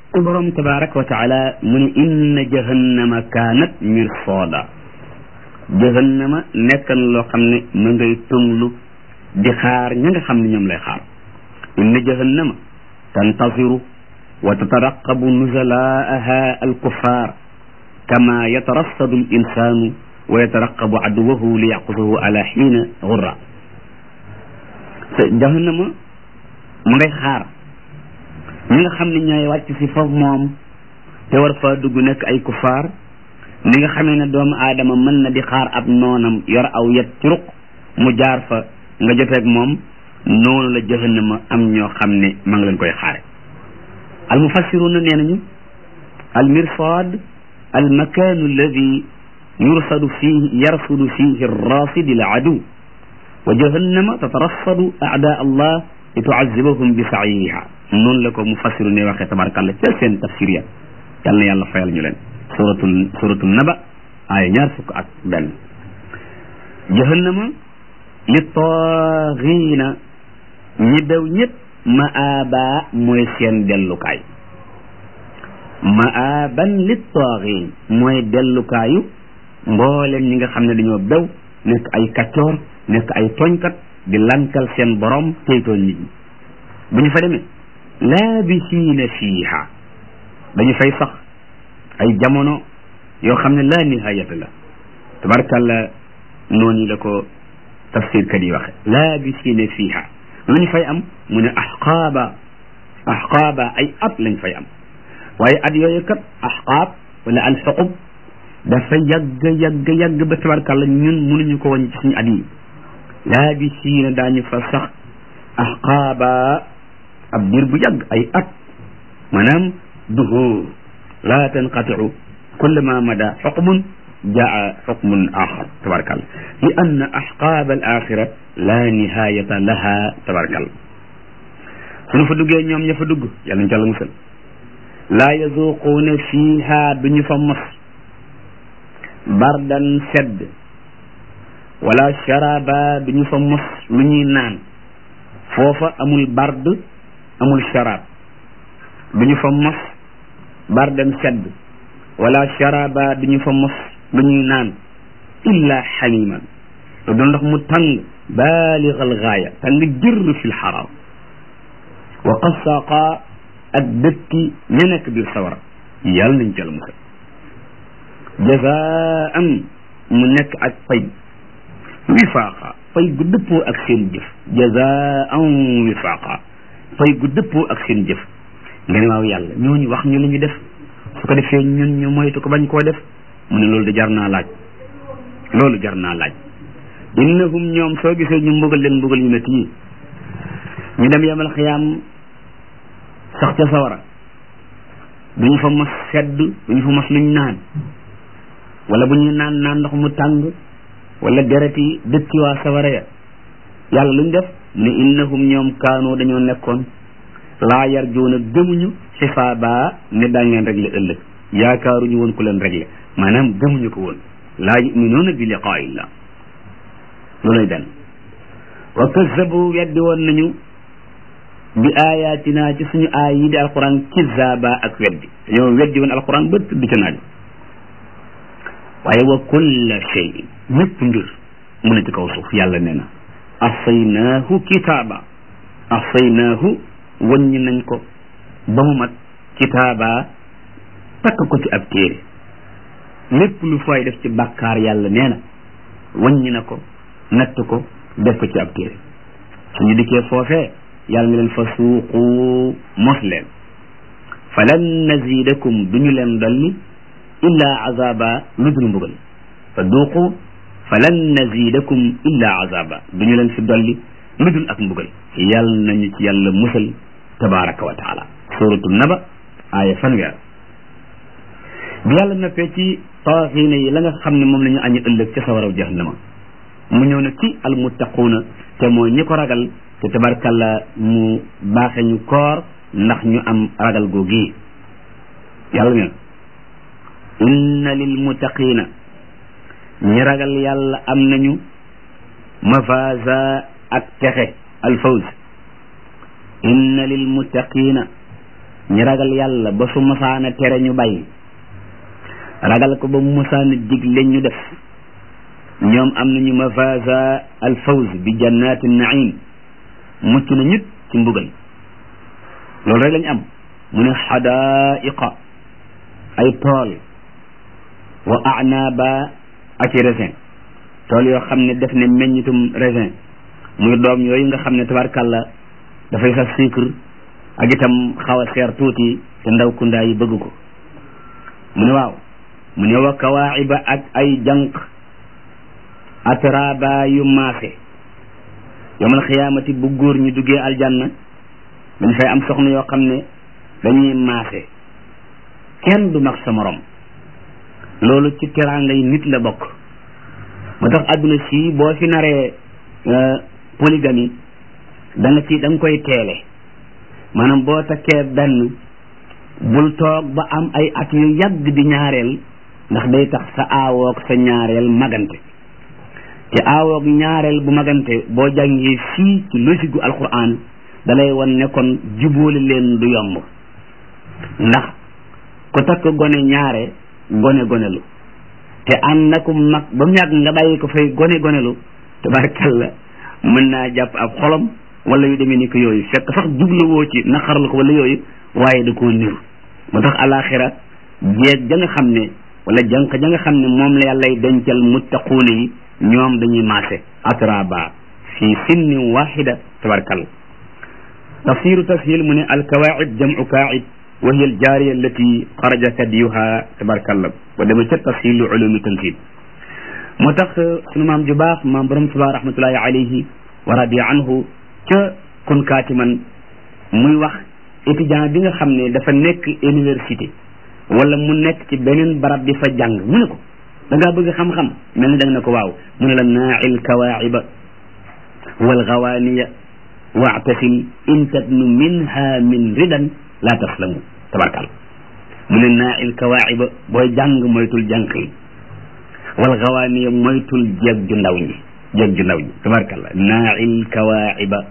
borom tabaraka wa taala mu ne inna jahannama kaanat mirsooda jahannama nekk na loo xam ne ma ngay tënglu di xaar ña nga xam ne ñoom lay xaar inna jahannama tantasiru wa tataraqabu nuzalaaha alkuffar kama yatarassadu al insanu wa yataraqabu aduwahu li yaqusahu ala xiina gurra jahannama mu ngay xaar ñi nga xam ne ñooy wàcc si foofu moom te war faa dugg nekk ay kufaar ni nga xamee ne doomu aadama mën na di xaar ab noonam yor aw yet ci ruq mu jaar fa nga joteeg moom noonu la jahannama am ñoo xam ne ma ngi leen koy xaare al mufassiruna nee nañu al mirsad al makanu alladi yursadu fihi yarsudu fihi arrasidi al adu wa jahannama tatarassadu aada allah li tuazibahum bi saiha noonu la ko mufassiru ne waxee tabarakallah ca seen tafsir ya yal na yàlla fayal ñu leen suratul suratul naba aaya ñaar fukk ak benn jahannama li taaxiina ñi bew ñëpp maaba mooy seen dellukaay maaban li taaxiin mooy dellukaayu mbooleen ñi nga xam ne dañoo bew nekk ay kaccoor nekk ay tooñkat di lankal seen borom teytooñ nit ñi bu ñu fa demee laabisiina fiiha dañu fay sax ay jamono yoo xam ne laa nihayata la tabarkalla noonu la ko tafsir kat yi waxe laabisiina fiiha lu ñu fay am mu ne axqaaba axqaaba ay at lañ fay am waaye at yooyu kat axqaab wala alxuqub dafa yàgg yàgg yàgg ba tabarkalla ñun mënuñu ko wàññi ci suñu at yi laabisiina daañu fa sax axqaaba ab diir bu yàgg ay at maanaam duhur laa tanqatiu kullama mada xuqmun jaa xuqmun axar tabarakallah li anna axqaab al axira la nihayata laha tabarakallah suñu fa duggee ñoom ña fa dugg yàlla ñu ca la musal laa yazuquuna fiiha duñu fa mos bardan sedd wala sharaba duñu fa mos lu ñuy naan foofa amul bard amul sharab duñu fa mos bardan sedd wala sharaba duñu fa mos lu ñuy naan illa xamiman lu doon ndox mu tàng baaligal gaaya tàng jër fi lxarar wa qasaqa ak dëkki ña nekk biir sawara yàlla nañ ca la musal jazaan mu nekk ak pay wifaaqa fay gu dëppoo ak seen jëf jazaan wifaaqa fay gu dëppoo ak seen jëf nga ne waaw yàlla ñooñu wax ñu la ñu def su ko defee ñun ñu moytu ko bañ koo def mu ne loolu de jar naa laaj loolu jar naa laaj innahum ñoom soo gisee ñu mbugal leen mbugal yu métti yi ñu dem yamal xiyaam sax ca sawara duñu fa mos sedd duñu fa mos luñ naan wala bu ñuy naan naan ndox mu tàng wala dereti dëkki waa sawara ya yàlla luñ def ne innahum ñoom kaanoo dañoo nekkoon laa yarjuuna gëmuñu xisaaba ne daa ngeen réglé ëllëg yaakaaruñu woon ku leen réglé maanaam gëmuñu ko woon laa yuminuuna bi liqaa illah looluy benn wa kazabu weddi woon nañu bi ayatina ci suñu aay yi di alquran kizaaba ak weddi dañoo weddi woon alquran ba tudd ca naaj waaye wa kulla shay ñëpp mbir mu ne ci kaw suuf yàlla nee na ahsaynaahu kitaaba ahsaynaahu wàññi nañ ko ba mu mat kitaaba takk ko ci ab téere lépp lu fay def ci bàkkaar yàlla nee na wàññi na ko natt ko def ko ci ab téere suñu dikkee foofee yàlla ne leen fa suuqu mos leen falan nazidakum duñu leen dolli illa azaba lu dul mbugal fa duuqu falan nazidakum illa azaba duñu leen fi dolli lu dul ak mbugal yàlla nañu ci yàlla musal tabaraka wa taala suratu naba aaya fanweer bi yàlla noppee ci taaxiina yi la nga xam ne moom la ñu añu ëllëg ca sawaraw jahannama mu ñëw na ci almuttaquuna te mooy ñi ko ragal te tabarkalla mu baaxe ñu koor ndax ñu am ragal googi yàlla ne inna lil muttaqiina ñi ragal yàlla am nañu mafaza ak texe alfawz inna lil muttaqiina ñi ragal yàlla ba su masaana tere ñu bàyyi ragal ko ba mu masaana digle ñu def ñoom am nañu mafaza al fawz bi jannati naim mucc na ñut ci mbugal loolu rek lañ am mu ne xadaiqa ay tool wa anaba ak i raisin tool yoo xam ne def ne meññitum raisin muy doom yooyu nga xam ne tabarkàlla dafay sax sucre ak itam xaw a seer tuuti te ndaw kundaa yi bëgg ko mu ne waaw mu ne wa kawaaxiba ak ay jànq atraba yu maase yomal xiyaamati bu góor ñu duggee aljanna dañ fay am soxna yoo xam ne dañuy maase kenn du mag sa morom loolu ci teraanga yi nit la bokk moo tax adduna si boo fi naree polygamie da nga ci da nga koy teele maanaam boo takkee benn bul toog ba am ay at yu yàgg di ñaareel ndax day tax sa aawoog sa ñaareel magante te aawoog ñaareel bu magante boo jàngee fii ci logique gu alquran dalay wan ne kon jubóole leen du yomb ndax ku takk gone ñaare gone gonelu te ànd na ko mag ba mu yàgg nga bàyyi ko fay gone gonelu tabarkalla mën naa jàpp ab xolom wala yu demee ni ko yooyu fekk sax jubluwoo ci naqaral ko wala yooyu waaye da koo niru moo tax alaxira jeeg ja nga xam ne wala jànq ja nga xam ne moom la yàllay dencal muttaquuna yi ñoom dañuy maase atraba fi sinnin waxida tabarkalla tafsiru tashil mu ne alkawaid jamu kaid wa hiya aljaariya allati xaraja kadiyuha tabarkalla wa dama ca tafsilu ulumi tanzil moo tax sunu maam ju baax maam borom tuba rahmatullahi alayhi wa radiya anhu ca kun kaatiman muy wax étudiant bi nga xam ne dafa nekk université wala mu nekk ci beneen barab di fa jàng mu ne ko da ngaa bëgg xam-xam mel ni da nga ne ko waaw mu ne la naail kawaaciba walgawaaniya waatasim in tabnu minha min ridan la taslamu tabarkal mu ne naail kawaaciba booy jàng moytul jànq yi walgawaaniya moytul jeeg ju ndaw ñi jeeg ju ndaw ñi tabarkalla naail kawaaciba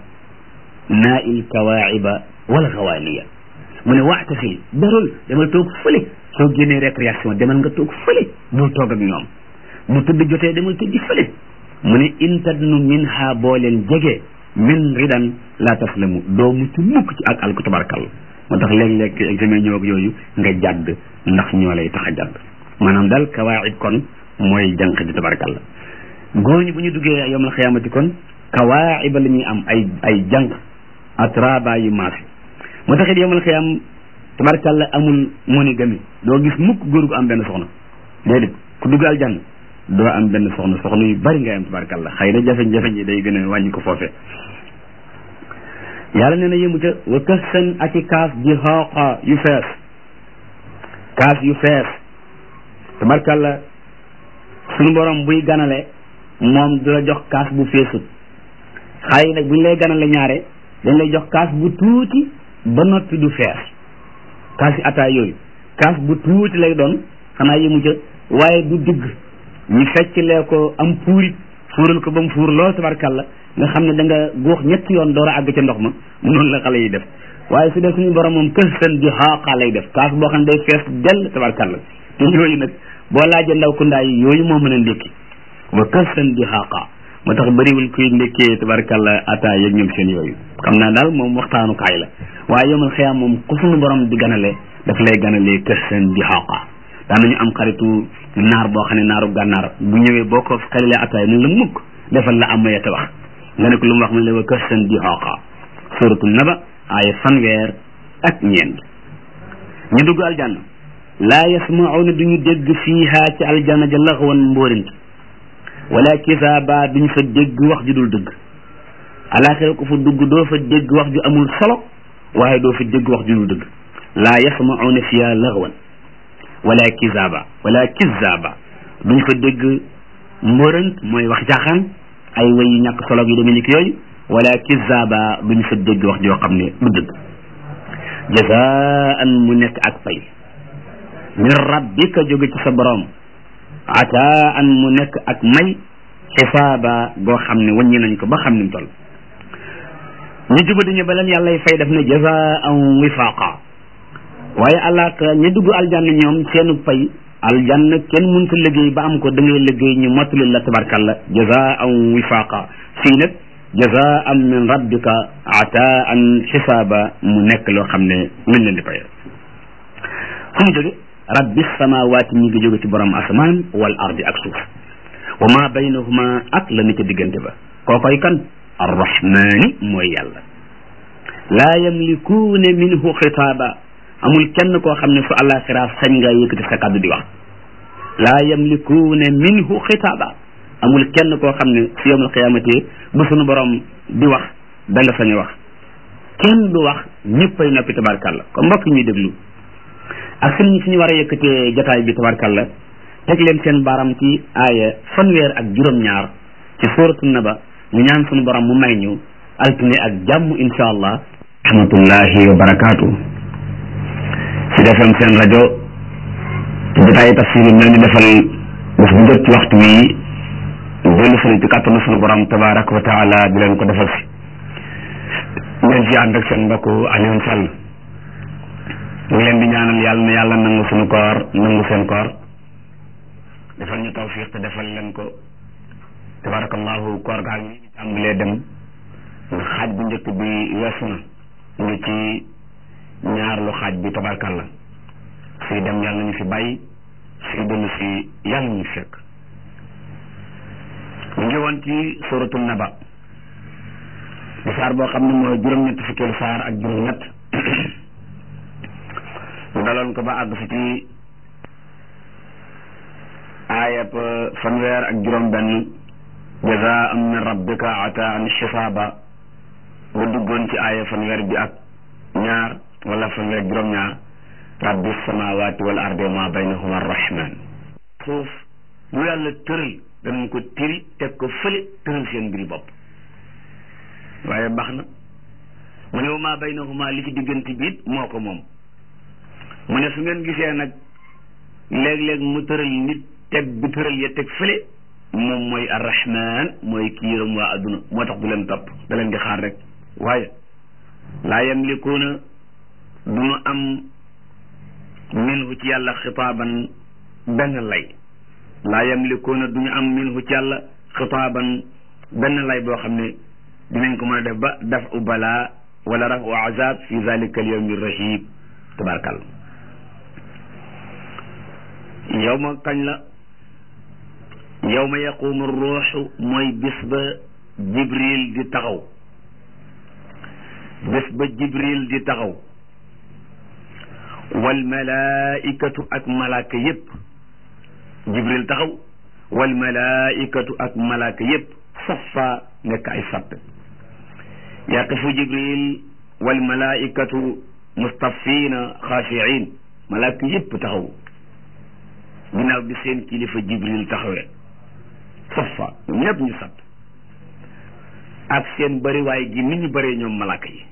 naail kawaaciba walgawaaniya mu ne waatasim darul demal toog fële soo génnee récréation demal nga toog fële bul toog ak ñoom bu tëdd jotee demal tëddi fële mu ne intadnu min ha boo leen jege min ridan la taslamu doo mucc mukk ci ak alku tabarkalla moo tax léeg-léeg examen ñëw ak yooyu nga jàdd ndax ñoo lay tax a jàdd maanaam daal kawaacib kon mooy jànq di tabarkalla góor ñi bu ñu duggee yowmal xiyaamati kon kawaaciba la ñuy am ay ay jànq atraba yu maasi moo tax it yowmal xiyaam tabarkalla amul monogamie doo gis mukk góor gu am benn soxna déedéet ku dugg aljanna doo am benn soxna soxna yu bari ngay am tabarkalla xëy na jafe-jafe yi day gën a wàññi ko foofee yàlla nee na yëmu ca wa kësan ak i kaas di xooqa yu fees kaas yu fees tabarkalla suñu borom buy ganale moom du la jox kaas bu feesut xëy nag buñ lay ganale ñaare dañ lay jox kaas bu tuuti ba noppi du fees kaas yi ataay yooyu kaas bu tuuti lay doon xanaa yëmu ca waaye du digg ñu fecclee ko am puurit fuural ko ba mu fuur lool tabarkalla nga xam ne da nga góox ñetti yoon door a àgg ca ndox ma noonu la xale yi def waaye su dee suñu borom moom kës seen di xaaqa lay def kaas boo xam ne day fees dell tabarkalla te yooyu nag boo laajee ndaw ku ndaay yooyu moo mën a ndékki wa kës seen di xaaqa moo tax bëriwul kuy ndékkee tabarkalla ata yeeg ñoom seen yooyu xam naa daal moom waxtaanu kaay la waaye yomal xëyaam moom ku suñu borom di ganale daf lay ganalee kës seen di xaaqa daan nañu am xaritu naar boo xam ne naaru gànnaar bu ñëwee boo ko xelilee ataay ni la mukk defal la am mayete wax nga ne ko lu mu wax mu ne wa kësan di xooqa suratul naba aaya fanweer ak ñeent ñu dugg aljanna laa yasmauna duñu dégg fiiha ci aljanna ja laxwan mbóorint wala kisaaba duñu fa dégg wax ju dul dëgg alaxira ko fa dugg doo fa dégg wax ju amul solo waaye doo fa dégg wax ju dul dëgg laa yasmauna fiiha laxwan wala kisaaba wala kisaaba duñ fa dégg mbóorant mooy wax caaxaan ay way yu ñàkk solo yu demee ni ki yooyu wala kisaaba duñ fa dégg wax joo xam ne du dëgg jazaan mu nekk ak pay min rabbika jóge ci sa borom ataan mu nekk ak may xisaaba goo xam ne wàññi nañ ko ba xam ni mu toll ñu jubadi ñu ba leen yàlla fay def ne jazaan wifaqa waaye àllaaxira ña dugg aljanna ñoom seenu fay aljanna kenn mënta liggéey ba am ko da ngay liggéey ñu mottali la tabarkalla jazaan wifaqa fii nag jazaan min rabbika ataan xisaaba mu nekk loo xam ne luñ leen di fayal fu mu jóge rabbi samawaati mi ngi jóge ci borom asamaan wal ardi ak suuf wa ma baynahuma ak la ni ca diggante ba kookoy kan arrahmani mooy yàlla laa yamlikuuna minhu xitaaba amul kenn koo xam ne su àllaaxira sañ nga yëkkati sa kàddu di wax laa yamlikuuna minhu xitaaba amul kenn koo xam ne su yawmal qiyaamati bu sunu borom di wax da nga sañ a wax kenn du wax ñëppay noppi tabarkàlla ko mbokk ñuy déglu ak suñu suñu war a yëkkatee jotaay bi tabarkàlla teg leen seen baaram ci aaya fanweer ak juróom-ñaar ci suuratu naba ñu ñaan suñu borom mu may ñu altine ak jàmm insha allah rahmatullahi wa barakaatu ci defam seen rajo ci jotaayi tafsir yi mel ni defal bés bu jot ci waxtu wi dellu sëriñ ci kàttanu sunu borom tabaraka wa taala di leen ko defal si ngeen ci ànd ak seen mbokk Alioune Sall ñu ngi leen di ñaanal yàlla na yàlla nangu sunu koor nangu seen koor defal ñu tawfiq te defal leen ko tabarakallahu koor gaa ngi tàmbalee dem ndax xaaj bu njëkk bi weesu na ñu ngi ci ñaar lu xaaj bi tabarkalla suy dem yàlla nañu fi bàyyi suy dellu si yàlla nañu fekk ñu ngi woon ci suratul naba di saar boo xam ne mooy juróom-ñett fukkeelu saar ak juróom-ñett ñu daloon ko ba àgg fi ci aayab fanweer ak juróom-benn jazaan min rabbika ataan xisaaba nga duggoon ci aaya fanweer bi ak ñaar wala fanweer ak juróom-ñaar rabbi samawati wal ardi ma baynahuma arrahman suuf lu yàlla tëral danañ ko tiri teg ko fële tëral seen mbiri bopp waaye baax na mu ne wa ma baynahuma li ci diggante biit moo ko moom mu ne su ngeen gisee nag léeg-léeg mu tëral nit teg bi tëral ya teg fële moom mooy arrahman mooy ki yërëm waa adduna moo tax du leen topp da leen di xaar rek waaye laa yamlikuuna du ñu am minhu ci yàlla xitaaban benn lay laa yamlikuuna du ñu am minhu ci yàlla xitaaban benn lay boo xam ne dinañ ko mën a def ba daf u balaa wala raf u azab fi zalika al yawmi rahib tabarakàllah yow ma kañ la yow ma yaqumu ruuxu mooy bis ba jibril di taxaw bés ba jibril di taxaw wal malaikatu ak malaaka yépp jibril taxaw wal malaikatu ak malaaka yépp safa nekk ay sappe yaqifu jibril wal malaikatu mustafina xaashiin malaaka yépp taxaw ginnaaw bi seen kilifa jibril taxawee safa ñoom ñépp ñu sapp ak seen bariwaay gi nit ñu bëree ñoom malaaka yi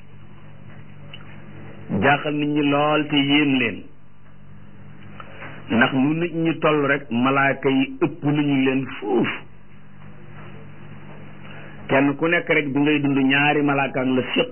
jaaxal nit ñi lool te yéem leen ndax nu nit ñi toll rek malaaka yi ëpp nañu leen fuuf kenn ku nekk rek bi ngay dund ñaari malaaka la séq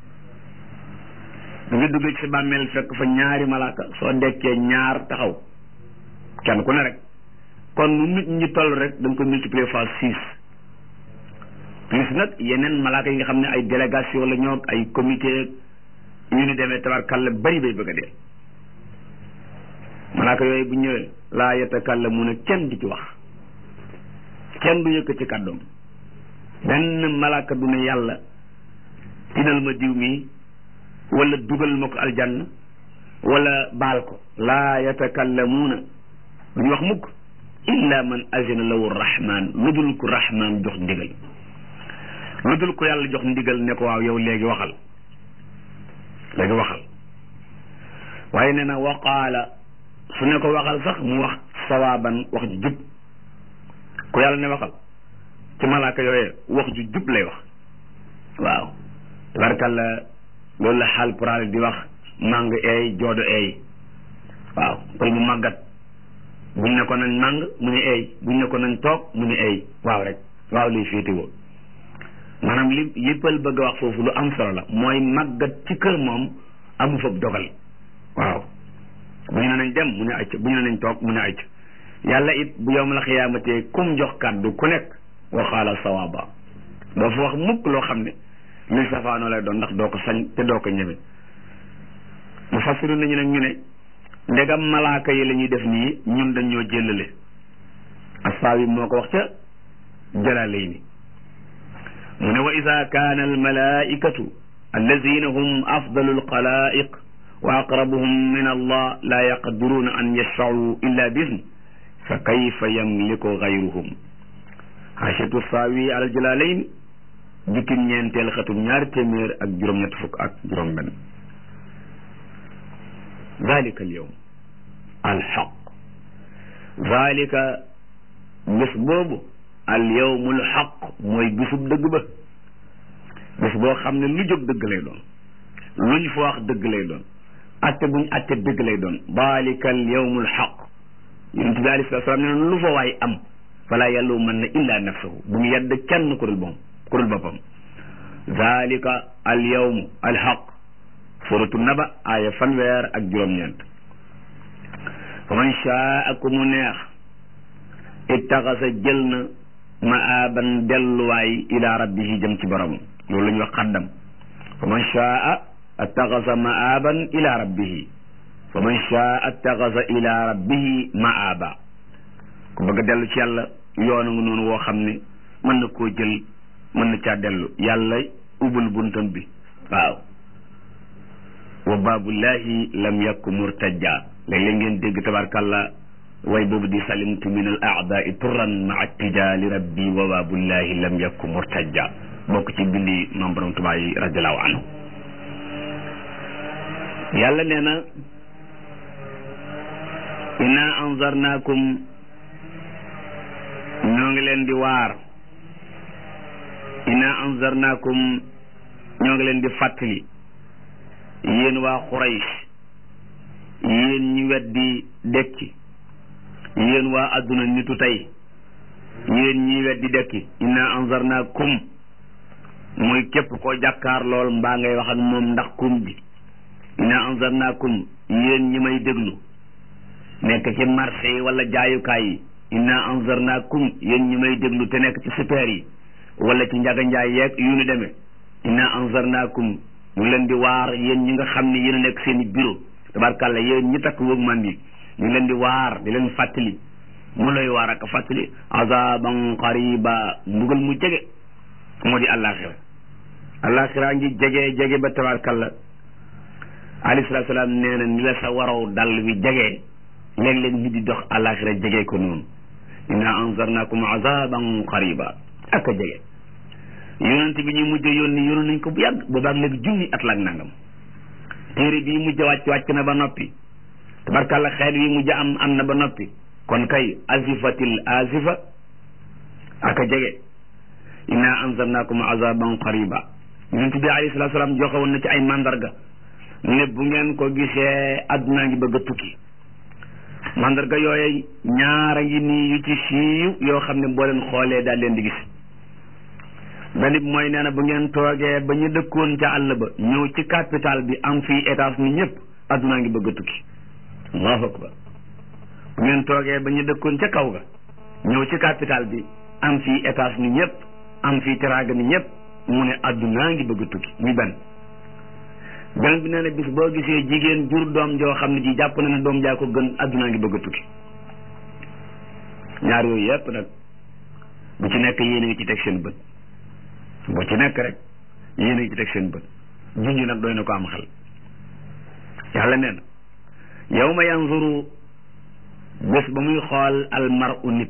da nga dugg ci sa bàmmeel fekk fa ñaari malaaka soo dekkee ñaar taxaw kenn ku ne rek kon nu nit ñi toll rek da nga ko multiplier fois six plus nag yeneen malaaka yi nga xam ne ay délégation la ñoo ay comité yu ni demee tabarkalla bari bay bëgg a dee malaaka yooyu bu ñëwee laa yatakallamuuna kenn di ci wax kenn du yëkk ci kàddoom benn malaaka du ne yàlla tinal ma diw mi wala dugal ma ko aljanna wala baal ko laa yatakallamuuna duñu wax mukk illa man azina lahu rahman lu dul ko rahman jox ndigal lu dul ko yàlla jox ndigal ne ko waaw yow léegi waxal léegi waxal waaye nee na waqaala su ne ko waxal sax mu wax sawaaban wax ju jub ku yàlla ne waxal ci malaaka yooyee wax ju jub lay wax waaw tabarkalla loolu la xaal puraal di wax màng eey joodo eey waaw pël mu màggat buñ ne ko nañ màng mu ne eey buñ ne ko nañ toog mu ne eey waaw rek waaw lay féetewoo maanaam li li pël bëgg a wax foofu lu am solo la mooy màggat ci kër moom amu fa dogal waaw nañ dem mu ne acc bu ñu ne nañ toog mu ne acc yàlla it bu yowmal xiyaamate kum jox kàddu ku nekk waxaala sawaaba doo fa wax mukk loo xam ne luy safaanoo lay doon ndax doo ko sañ te doo ko ñeme mu fasiru nañu nag ñu ne ndegam malaaka yi la ñuy def nii ñun dañoo jëllale assaawi moo ko wax ca jalaalayni mu ne wa ida kaana almalaikatu allazina hum afdalu alxalaiq wa aqrabuhum min allah la yaqdiruuna an yashfacuu illa bisni fa kayfa yamliku gayruhum xaasiyatu saawi alal jalaalayni jukkim ñeenteel xatum ñaari téeméer ak juróom-ñett fukk ak juróom-benn dalika al yawm alxaq dalika bés boobu al yawmul xaq mooy bisub dëgg ba bés boo xam ne lu jóg dëgg lay doon luñ fa wax dëgg lay doon atte buñ atte dëgg lay doon dalika al yawmul xaq yonent bi alayhi salaam ne lu fa waay am fala yàllu mën na illa nafsahu bu mu yedd kenn ku dul moom ku dul boppam dalika al yawmu al xaq suratu naba aaya fanweer ak juróom-ñeent fa man shaa ku mu neex ittaxasa jël na maaban delluwaay ila rabbihi jëm ci boromam loolu la ñuy wax xaddam fa man shaa attaxasa maaban ila rabbihi fa man shaa attaxasa ila rabbihi maaba ku bëgg a dellu ci yàlla yoonu nga noonu woo xam ne mën na koo jël mën na caa dellu yàlla ubul buntam bi waaw wa baabullahi lam yakku murtajja léeg-léeg ngeen dégg tabarkàlla way boobu di salimtu min al aadai turran maa tijaali rabbi wa baabullahi lam yakku murtajja bokk ci bindi maam borom Tuubaa yi radiallahu anhu yàlla nee na inna anzarnaakum ñoo ngi leen di waar inna anzarnaakum ñoo ngi leen di fàttali yéen waa Quraysh yéen ñi weddi dekki yéen waa adduna nitu tey yéen ñi weddi dekki inna anzarnaakum mooy képp koo jàkkaar lool mbaa ngay wax ak moom ndax kum bi inna anzarnaakum yéen ñi may déglu nekk ci marché yi wala jaayukaay yi inna anzarnaakum yéen ñi may déglu te nekk ci super yi wala ci njaga njaay yeeg yu ni demee inna anzarnaakum ñu leen di waar yéen ñi nga xam ne yéen a nekk seen i bureau tabarkàlla yéen ñi takk wëg man bi ñu leen di waar di leen fàttali mu lay waar ak fàttali azaban qariba mbugal mu jege moo di àllaaxira àllaaxira ngi jege jege ba tabarkàlla alayhi salaatu salaam nee na ni la sa waraw dal wi jege léeg-léeg nit di dox àllaaxira jege ko noonu inna anzarnakum azaban qariba ak a jege yonent bi ñuy mujj yónni yónni nañ ko bu yàgg boobaag léegi junni at la ak nangam téere bii mujj wàcc wàcc na ba noppi tabarkàlla xeet wi mujj am am na ba noppi kon kay azifatil azifa ak a jege inna anzarnakum azaban qariba yonent bi alayhi salatu salaam joxe woon na ci ay mandarga ne bu ngeen ko gisee adduna ngi bëgg a tukki mandarga yooyu ñaara ngi nii yu ci siiw yoo xam ne boo leen xoolee daal leen di gis benn bi mooy nee na bu ngeen toogee ba ñu dëkkoon ca àll ba ñëw ci capital bi am fii étage ni ñëpp addunaa ngi bëgg a tukki allahu akbar bu ngeen toogee ba ñu dëkkoon ca kaw ga ñëw ci capital bi am fii étage ni ñëpp am fii teraanga ni ñëpp mu ne addunaa ngi bëgg a tukki muy benn beneen bi nee na bis boo gisee jigéen jur doom joo xam ne ji jàpp na ne doom jaa ko gën addunaa ngi bëgg a tukki ñaar yooyu yëpp nag bu ci nekk yéen a ngi ci teg seen bët boo ci nekk rek yéen a ngi ci teg seen bët junj nag doy na ko am xel yàlla nee na yawma yanzuru bés ba muy xool almaru nit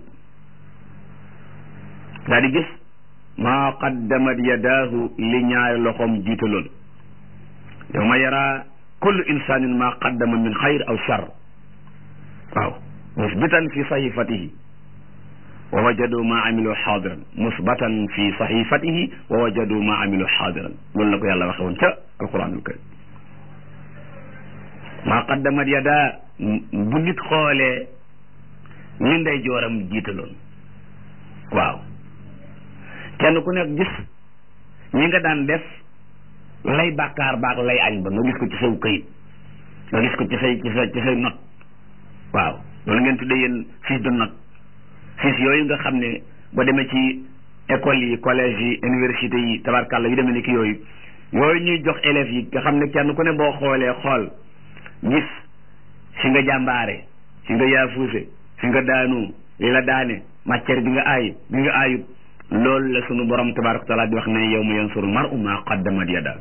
daa di gis maa qaddamat yadaahu li ñaari loxoom jiitaloon yawma yara kullu insanin maa qaddama min xayr aw shar waaw musbitan fi sahifatihi wa wajadu ma amilu xaadiran musbatan fi saxifatihi wa wajadu ma amilu xaadiran loolu la ko yàlla waxe woon ca alquranul karim maa qaddamat yada bu nit xoolee li ndey jooram jiitaloon waaw kenn ku nekk gis ñi nga daan def lay bàkkaar baak lay añ ba nga gis ko ci saw këyit nga gis ko ci say ci say ci say not waaw loolu ngeen tuddee yéen fiche de note fiche yooyu nga xam ne boo demee ci école yi collège yi université yi tabarkàlla yu demee ni ki yooyu yooyu ñuy jox élèves yi nga xam ne kenn ku ne boo xoolee xool gis fi nga jàmbaare fi nga yaafuuse fi nga daanu li la daane matière bi nga aay bi nga aayut loolu la sunu borom tabaraka taala di wax ne yow ma yansuru mar'u ma qaddamat yada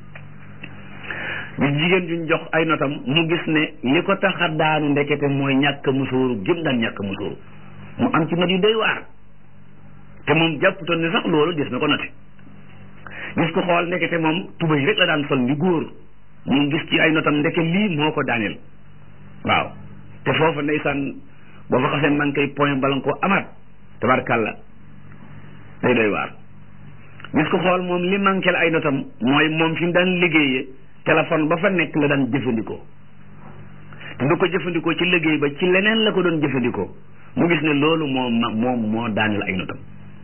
bi jigéen juñ jox ay notam mu gis ne li ko tax a daanu ndekete mooy ñàkk musóoru gëm daan ñàkk musóoru mu am ci not yu doy waar te moom jàpputoon ne sax loolu des na ko note gis ko xool ndekete moom tubay rek la daan sol ni góor mu gis ci ay notam ndeke lii moo ko daaneel waaw te foofa ndeysaan boo fa xasee man koy point bala nga koo amaat tabarkàlla day doy waar gis ko xool moom li manqué ay notam mooy moom fi mu daan liggéeyee téléphone ba fa nekk la daan jëfandikoo te du ko jëfandikoo ci liggéey ba ci leneen la ko doon jëfandikoo mu gis ne loolu moo ma moom moo daaneel ay notam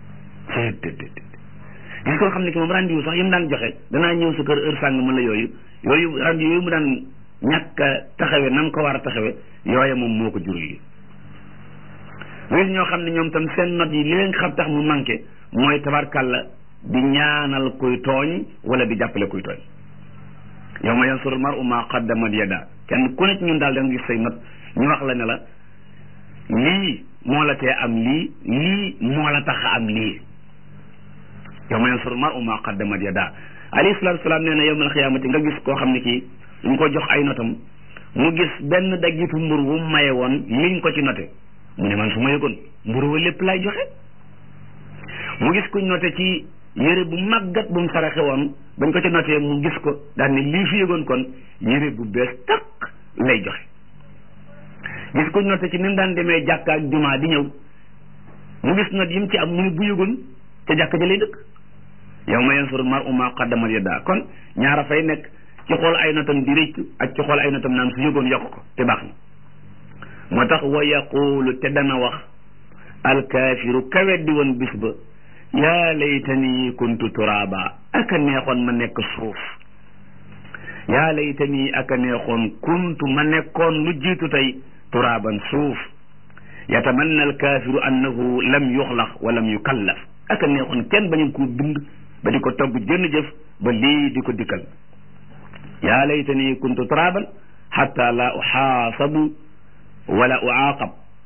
gis koo xam ne ki moom rendez-vous sax yi mu daan joxe danaa ñëw sa kër heure sàng ma la yooyu yooyu rendez-vous yooyu mu daan ñàkk a taxawe nam ko war a taxawe yooya moom moo ko jur yi gis ñoo xam ne ñoom tam seen note yi li leen xam tax mu manqué mooy tabarkàlla di ñaanal kuy tooñ wala di jàppale kuy tooñ yow ma yansuru mar'u ma qaddamat yada kenn ku ne ci ñun daal da nga gis say not ñu wax la ne la lii moo la tee am lii lii moo la tax a am lii yow ma yansuru mar'u ma qaddamat yada alayhi salaatu salaam nee na yawmal xiyaamati nga gis koo xam ne kii ñu ko jox ay notam mu gis benn daggitu mburu bu maye woon liñ ko ci note mu ne man su ma yëgoon mburu wa lépp lay joxe mu gis kuñ note ci yére bu màggat bu mu saraxe woon bañ ko ci notee mu gis ko daal ne lii fi yëgoon kon yére bu bees takk lay joxe gis kuñ note ci ni mu daan demee jàkka ak jumaa di ñëw mu gis not yi mu ci am mu ne bu yëgoon ca jàkka ja lay dëkk yow ma yansuru mar'u ma qaddamat yadaa kon ñaara fay nekk ci xool ay notam di rëccu ak ci xool ay notam naan su yëgoon yokk ko te baax na moo tax wa yaqulu te dana wax alkaafiru ka weddi woon bis ba yaa laytani kuntu turaaba aka neexoon ma nekk suuf yaa laytani aka neexoon kuntu ma nekkoon lu jiitu tey turaaban suuf yatamanna alkaafiru annahu lam yuxlaq wa lam yukallaf aka neexoon kenn bañu ko bind ba di ko togg jënn jëf ba lii di ko dikkal yaa laytani kuntu turaaban xatta la uxaasabu wala uaaqab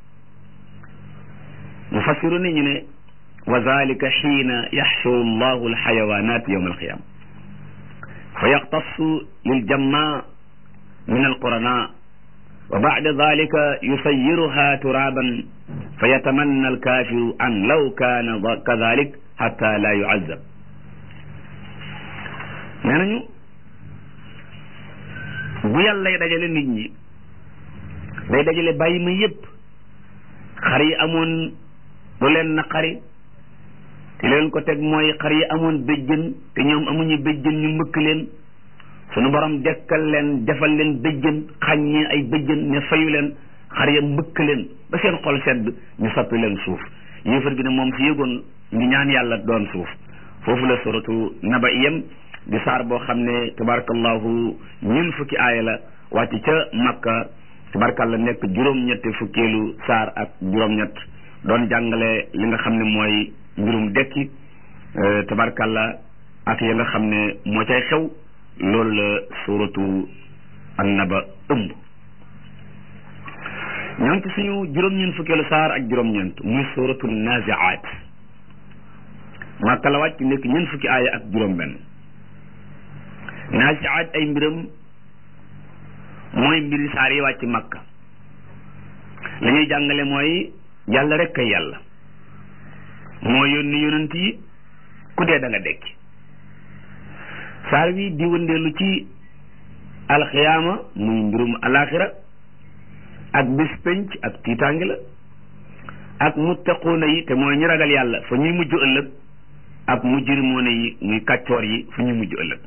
mufassiru ni ñu ne wa zalika xiina yaxshuru allahu alxayawanat yowma alqiyama fa yaxtassu liljamma min alqurana wa bacda dalika yusayiruha turaban fa yatamanna alkafiru an law kaana kadalik xata la yucazab nee nañu bu yàllay dajale nit ñi day dajale bàyyi ma yépp xar yi amoon lu leen naqari te leen ko teg mooy xar yi amoon béjjën te ñoom amuñu béjjën ñu mbëkk leen sunu borom dekkal leen defal leen béjjën xàññee ay béjjën ne fayu leen xar ya mbëkk leen ba seen xol sedd ñu soppi leen suuf yéefar bi ne moom si yëgoon ngi ñaan yàlla doon suuf foofu la suratu naba yem di saar boo xam ne tabarakallahu ñun fukki aaya la wàcc ca makka tabarakalla nekk juróom-ñetti fukkeelu saar ak juróom-ñett doon jàngale li nga xam ne mooy mbirum dekki tabarakalla ak ya nga xam ne moo cay xew loolu la suratu annaba ëmb ñoo ngi ci suñu juróom-ñeent fukkeelu saar ak juróom-ñeent muy suratu naziaat makka la wàcc nekk ñeent fukki aaya ak juróom-benn naziaat ay mbiram mooy mbiri saar yi wàcc makka la ñuy jàngale mooy yàlla rek kay yàlla moo yónni yonent yi ku dee da nga dekki saar wi di wëndeelu ci alxiyaama muy mbirum alaxira ak bis penc ak tiitaangi la ak muttaquuna yi te mooy ñu ragal yàlla fa ñuy mujj ëllëg ak mujrimoona yi muy kàccoor yi fa ñuy mujj ëllëg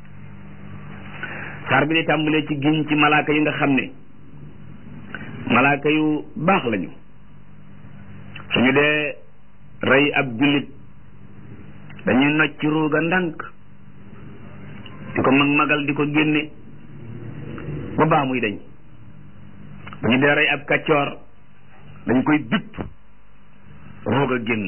saar bi di tàmbalee ci giñ ci malaaka yi nga xam ne malaaka yu baax lañu suñu dee rey ab jullit dañuy nocc ci ruuga ndànk di ko mag magal di ko génne ba baa muy dañ bu ñu dee rey ab kàccoor dañ koy bipp roog a génn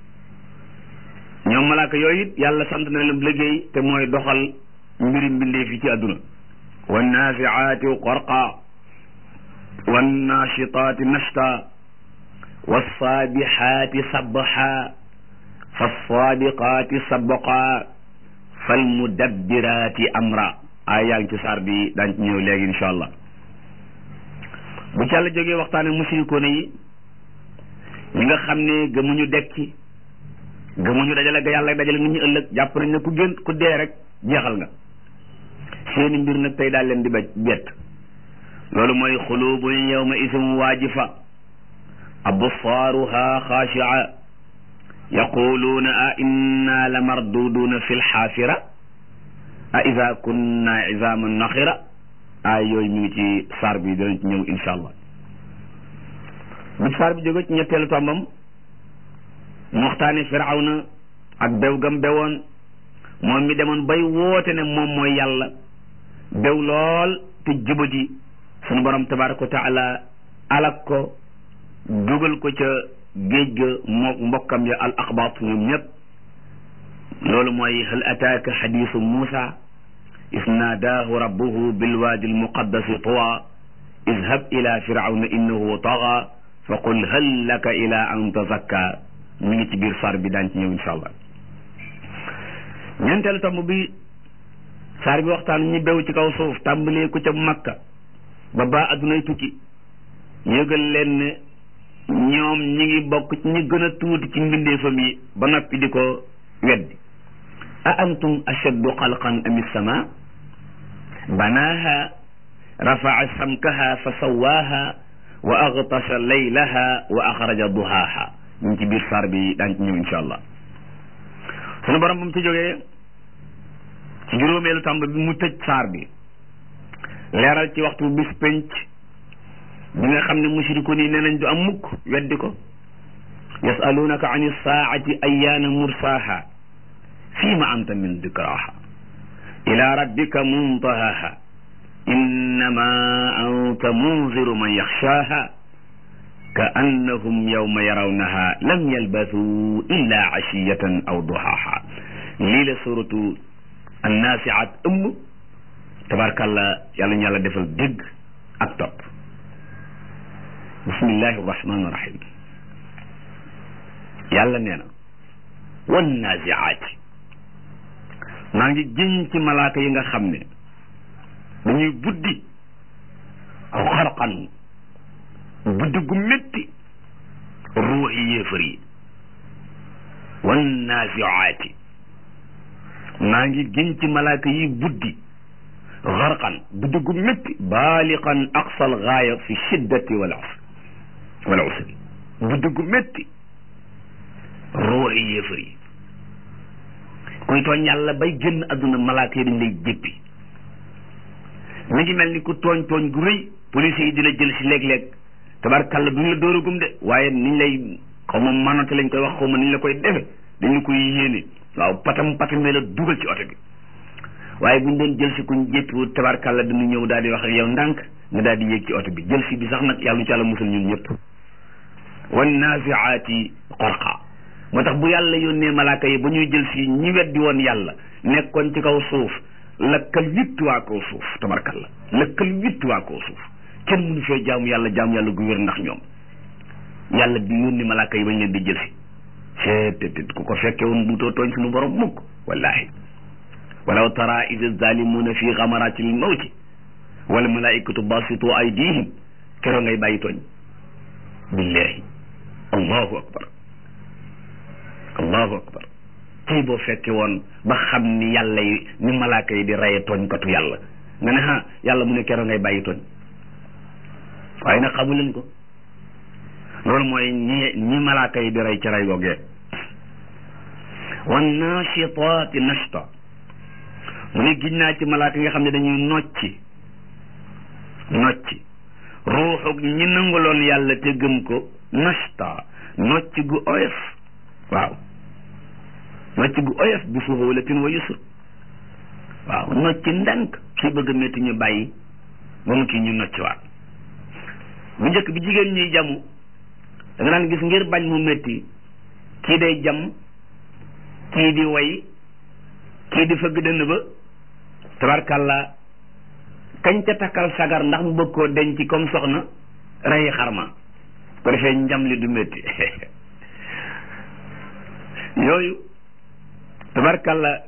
ñoom malaaka yooyu it yàlla sant na leen liggéey te mooy doxal mbiri mbindee fi ci àdduna wannaasiaati qorqa wannaashitaati nashta wassaabihaati sabha fassaabiqaati sabqa falmudabbiraati amra ay yaa ngi ci saar bi daañ ci ñëw léegi insha allah bu ci yàlla jógee waxtaane mushrikoona yi ñi nga xam ne gëmuñu dekki gëmuñu dajale ga yàlla dajale nit ñi ëllëg jàpp nañ ne ku gën ku dee rek jeexal nga seeni mbir nag tey daal leen di bej bett loolu mooy xulubun yawma isim waajifa absaaruha xaashia yaquluuna a inna la marduduuna fi lxaafira a ida kunna izaman naxira ay yooyu mi ngi ci saar bi danañ ci ñëw insha allah bu saar bi jóge ci ñetteelu tombam mu waxtaane firawna ak bew gam bewoon moom mi demoon bay woote ne moom mooy yàlla bew lool te jubadi sunu borom tabaraka wa taala alak ko dugal ko ca géej ga mook mbokkam ya al axbaat ñoom ñëpp loolu mooy hal ataaka xadiisu muusa is naadaahu rabbuhu bilwaadi almuqaddasi tuwa idhab ila firawna innahu taga fa qul hal laka ila an tazakka mi ngi ci biir saar bi daan ci ñëw insha allah ñeenteelu tomb bi saar bi waxtaan ñi bew ci kaw suuf tàmbalee ko ca makka ba baa addunay tukki yëgal leen ne ñoom ñi ngi bokk ci ñi gën a tuuti ci mbindeefam yi ba noppi di ko weddi a antum ashaddu xalqan am sama banaaha rafaa samkaha fa sawaaha wa agtasha laylaha wa axraja duhaaha ñu ngi ci biir saar bi daan ci ñëw insha allah sunu borom ba mu ci jógee ci juróomeelu tàmb bi mu tëj saar bi leeral ci waxtu bis penc bi nga xam ne mushrikoon yi nee nañ du am mukk weddi ko yasalunaka an isaati ayaana mursaaha fiima anta min dikraha ila rabbika muntahaha innama anta munziru man yaxshaaha ka annahum yawma yarawnaha lam yalbathuu illa ashiyatan aw duhaaha lii la suratu annaasiaat ëmb tabarkàlla yàlla ñu yàlla defal dégg ak topp bismillahi rahmani rahim yàlla nee na wan naziaati maa ngi jëñ ci malaaka yi nga xam ne dañuy buddi aw xarqan buddi gu métti ruuxi yéefar yi wan naziaati maa ngi gën ci malaaka yi buddi xarqan buddi gu métti baaliqan aqsal gaaya fi shiddati wal usr wal usri buddi gu métti ruuxi yéefar yi kuy tooñ yàlla bay génn adduna malaaka yi dañ lay jéppi mi ngi mel ni ku tooñ tooñ gu rëy police yi di la jël si léeg-léeg tabarkàlla duñ la dóoragum de waaye niñ lay xaw ma manote lañ koy wax xaw ma niñ la koy defe dañu koy yéene waaw patam patamee la dugal ci oto bi waaye buñ doon jël si kuñ jéppiwut tabarkàlla dañu ñëw daal di wax ak yow ndànk nga daal di yéeg ci oto bi jël si bi sax nag yàlla ñu ci yàlla musal ñun ñëpp wan naziaati qorqa moo tax bu yàlla yónnee malaaka yi ba ñuy jël si ñi weddi woon yàlla nekkoon ci kaw suuf lakkal witt waa kaw suuf tabarkalla lakkal witt waa kaw suuf kenn mënu fee jaamu yàlla jaamu yàlla gu wér ndax ñoom yàlla bi yónni malaaka yi bañ leen di jël si seetet ku ko fekke woon duutoo tooñ suñu borom mukk wallahi walaw tara id zalimuna fi gamarati l mawti wal malaikatu basitu aydihim keroo ngay bàyyi tooñ billahi allahu akbar allahu akbar tey boo fekke woon ba xam ni yàlla yi ni malaaka yi di reye tooñkatu yàlla nga ne ha yàlla mu ne keroo ngay bàyyi tooñ waaye nag xamu leen ko loolu mooy ñi ñi malaaka yi di rey ci rey googee wan naashitaati nashta mu ne giñ naa ci malaaka yi nga xam ne dañuy nocci nocci ruuxu ñi nanguloon yàlla te gëm ko nashta nocci gu oyof waaw nocci gu oyof bi suhulatin wa yusr waaw nocci ndànk kii bëgg a métti ñu bàyyi ba mu kii ñu nocci waat bu njëkk bi jigéen ñuy jamu da nga daan gis ngir bañ mu métti kii day jam kii di way kii di fëgg dënn ba tabarkàlla kañ ca takkal sagar ndax mu bëgg koo denc comme soxna rey xarma ko defee njam li du métti yooyu tabarkàlla